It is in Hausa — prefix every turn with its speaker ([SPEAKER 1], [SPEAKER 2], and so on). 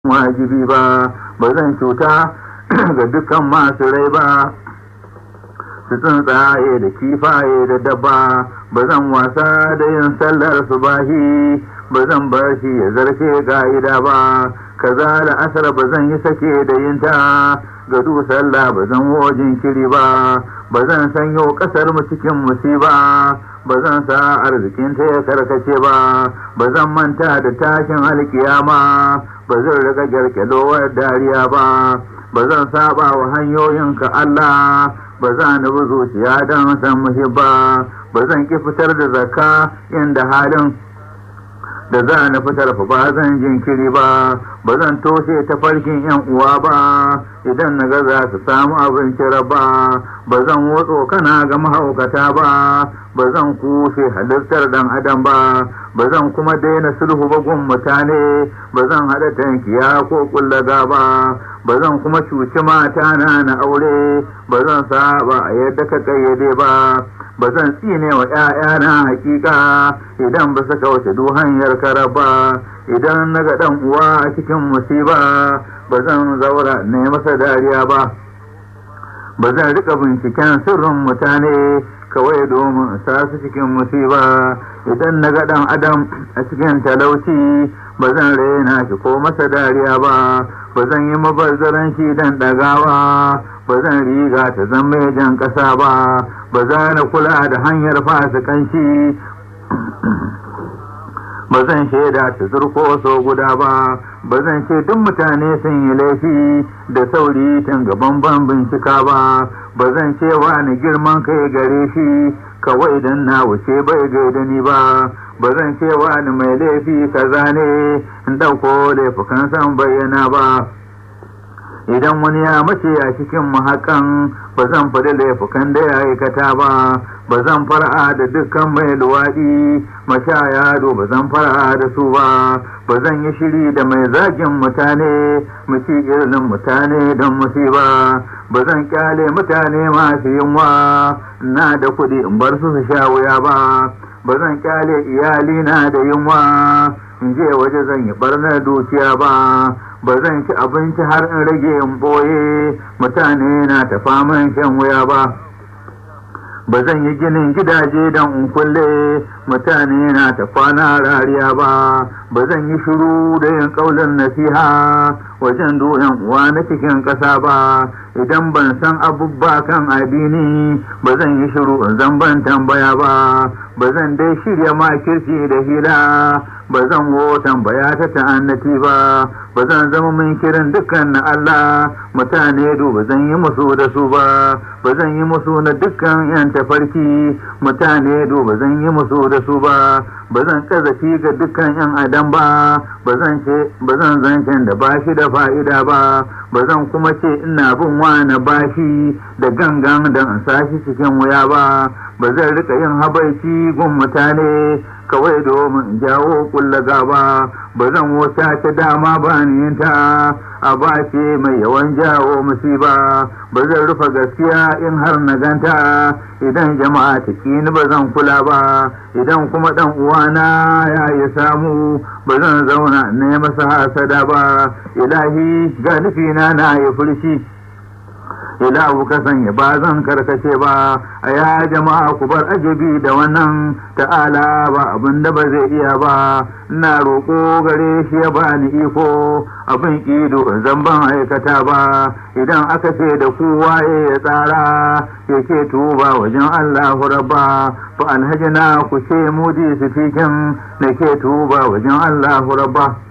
[SPEAKER 1] wajibi ba ba zan cuta ga dukkan masu rai ba su tsuntsaye da kifaye da dabba ba zan wasa da yin sallar subahi ba zan bar shi ya zarce ga'ida ba kaza da asar ba zan yi sake da yin ta ga du sallah ba zan wojin kiri ba ba zan sanyo kasar mu cikin musiba ba zan sa arzikin ta ya karkace ba ba zan manta da tashin alkiyama ba zan riga gyarkyalowar dariya ba ba zan saba wa hanyoyinka Allah ba za ni bi zuciya don san muhibba ba zan ki fitar da zakka inda halin da za na fitar fa ba zan jinkiri ba ba zan toshe ta farkin yan uwa ba idan na ga za su samu abinci raba ba zan wotso kana ga mahaukata ba ba zan kushe halittar dan adam ba ba zan kuma daina sulhu ba gun mutane ba zan haɗa tankiya ko kullaga ba ba zan kuma cuci mata na na aure ba zan saba a yadda ka kayyade ba ba zan tsine wa ‘ya'yana hakika idan ba su kauce du hanyar karaba idan na ga ɗan uwa a cikin musiba ba zan zaura ne masa dariya ba ba zan rika binciken sirrin mutane kawai domin sa su cikin musiba idan na ga ɗan adam a cikin talauci ba zan raina shi ko masa dariya ba ba zan yi mabazzaranci dan ɗagawa ba zan riga ta zan mai jan ƙasa ba ba za na kula da hanyar fasikanci ba zan shaida ta zurko so guda ba ba zan ce duk mutane sun yi laifi da sauri tun gaban ban bincika ba ba zan ce wani girman kai gare shi kawai don na wuce bai gaida ni ba ba zan ce wani mai laifi kaza ne in ɗauko laifukan san bayyana ba idan wani ya mace a cikin mahakan ba zan faɗi laifukan da ya aikata ba ba zan fara da dukkan mai luwaɗi mashaya ba zan fara da su ba ba zan yi shiri da mai zagin mutane mu ci irin mutane don musiba ba zan kyale mutane masu yunwa na da kuɗi in bar su su sha wuya ba ba zan kyale iyali na da yunwa in je waje zan yi barnar dukiya ba ba zan ci abinci har in rage in boye mutane na ta faman shan wuya ba ba zan yi ginin gidaje don in kulle mutane na ta kwana rariya ba ba zan yi shiru da yin kaulin nasiha wajen doyan uwa na cikin ƙasa ba idan ban san abubba kan addini ba zan yi shiru in zan ban tambaya ba ba zan dai shirya makirci da hila ba zan wo tambaya ta ta'annati ba ba zan zama min kiran dukkan na Allah mutane ba zan yi musu da su ba ba zan yi musu na dukkan yan tafarki mutane ba zan yi musu da su ba ba zan kazafi ga dukkan yan adam ba ba zan ce ba zan zancen da bashi da fa'ida ba ba zan kuma ce ina bin wani bashi da gangan da in sashi cikin wuya ba ba zan rika yin habaici gun mutane kawai domin jawo kulla gaba ba zan wata ta dama ba ni ta a bace mai yawan jawo musiba ba zan rufe gaskiya in har na ganta idan jama'a ta ni ba zan kula ba idan kuma dan uwana ya yi samu ba zan zauna ne masa hasada ba ilahi ga nufina na yi furshi ilahu ka sanya ba zan karkace ba a ya jama'a ku bar ajabi da wannan ta'ala ba abin da ba zai iya ba ina roƙo gare shi ya ba ni iko abin ido zan ban aikata ba idan aka ce da ku waye ya tsara yake tuba wajen Allahu rabba fa alhajina ku ce mudi su fikin nake tuba wajen Allahu rabba